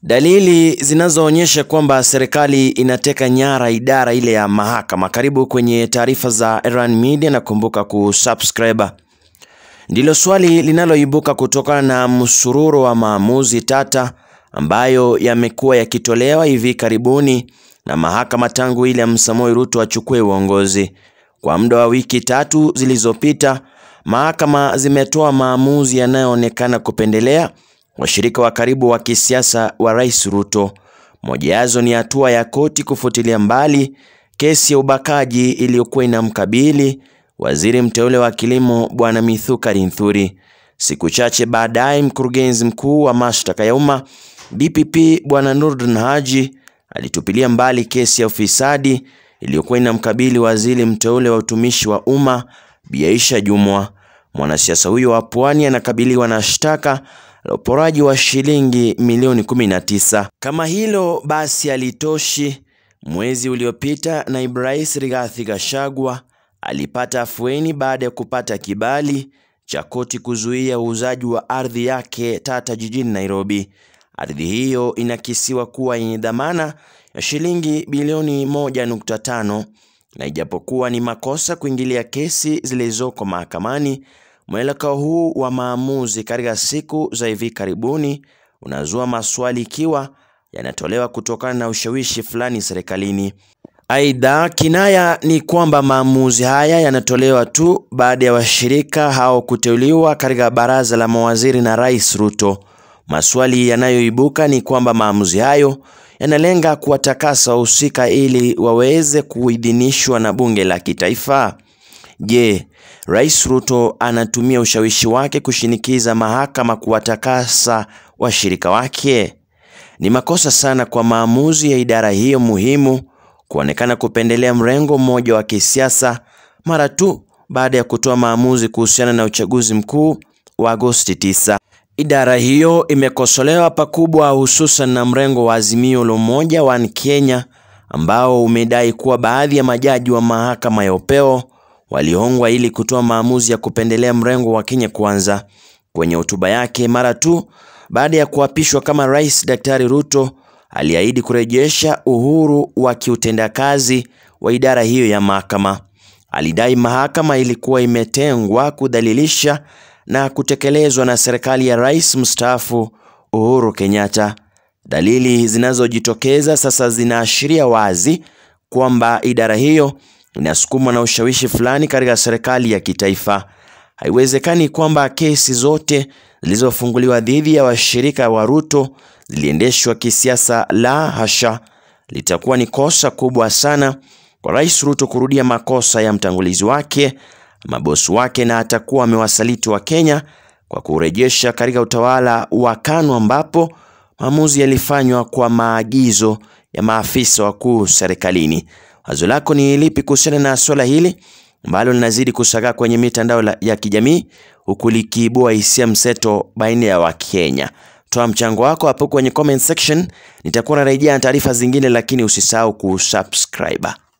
Dalili zinazoonyesha kwamba serikali inateka nyara idara ile ya mahakama. Karibu kwenye taarifa za Erhan Media na kumbuka kusubscribe. Ndilo swali linaloibuka kutokana na msururo wa maamuzi tata ambayo yamekuwa yakitolewa hivi karibuni na mahakama tangu William Samoei Ruto achukue uongozi. Kwa muda wa wiki tatu zilizopita, mahakama zimetoa maamuzi yanayoonekana kupendelea washirika wa karibu wa kisiasa wa Rais Ruto. Moja yazo ni hatua ya koti kufutilia mbali kesi ya ubakaji iliyokuwa inamkabili waziri mteule wa kilimo Bwana Mithuka Linthuri. Siku chache baadaye, mkurugenzi mkuu wa mashtaka ya umma DPP Bwana Nurdin Haji alitupilia mbali kesi ya ufisadi iliyokuwa inamkabili waziri mteule wa utumishi wa umma Bi Aisha Jumwa. Mwanasiasa huyo wa Pwani anakabiliwa na shtaka la uporaji wa shilingi milioni 19. Kama hilo basi alitoshi, mwezi uliopita naibu rais Rigathi Gachagua alipata afueni baada ya kupata kibali cha koti kuzuia uuzaji wa ardhi yake tata jijini Nairobi. Ardhi hiyo inakisiwa kuwa yenye dhamana ya shilingi bilioni 1.5 na ijapokuwa ni makosa kuingilia kesi zilizoko mahakamani, mwelekeo huu wa maamuzi katika siku za hivi karibuni unazua maswali ikiwa yanatolewa kutokana na ushawishi fulani serikalini. Aidha, kinaya ni kwamba maamuzi haya yanatolewa tu baada ya washirika hao kuteuliwa katika baraza la mawaziri na Rais Ruto. Maswali yanayoibuka ni kwamba maamuzi hayo yanalenga kuwatakasa wahusika ili waweze kuidhinishwa na bunge la kitaifa. Je, Rais Ruto anatumia ushawishi wake kushinikiza mahakama kuwatakasa washirika wake? Ni makosa sana kwa maamuzi ya idara hiyo muhimu kuonekana kupendelea mrengo mmoja wa kisiasa mara tu baada ya kutoa maamuzi kuhusiana na uchaguzi mkuu wa Agosti 9. Idara hiyo imekosolewa pakubwa, hususan na mrengo wa Azimio la Umoja One Kenya ambao umedai kuwa baadhi ya majaji wa mahakama ya upeo walihongwa ili kutoa maamuzi ya kupendelea mrengo wa Kenya Kwanza. Kwenye hotuba yake mara tu baada ya kuapishwa kama rais, Daktari Ruto aliahidi kurejesha uhuru wa kiutendakazi wa idara hiyo ya mahakama. Alidai mahakama ilikuwa imetengwa kudhalilisha na kutekelezwa na serikali ya rais mstaafu Uhuru Kenyatta. Dalili zinazojitokeza sasa zinaashiria wazi kwamba idara hiyo inasukumwa na ushawishi fulani katika serikali ya kitaifa. Haiwezekani kwamba kesi zote zilizofunguliwa dhidi ya washirika wa Ruto ziliendeshwa kisiasa. La hasha! Litakuwa ni kosa kubwa sana kwa Rais Ruto kurudia makosa ya mtangulizi wake, mabosi wake, na atakuwa amewasaliti wa Kenya kwa kurejesha katika utawala wa KANU ambapo maamuzi yalifanywa kwa maagizo ya maafisa wakuu serikalini. Wazo lako ni lipi kuhusiana na swala hili ambalo linazidi kusagaa kwenye mitandao ya kijamii huku likiibua hisia mseto baina ya Wakenya? Toa mchango wako hapo kwenye comment section, nitakuwa narejea na taarifa zingine, lakini usisahau kusubscribe.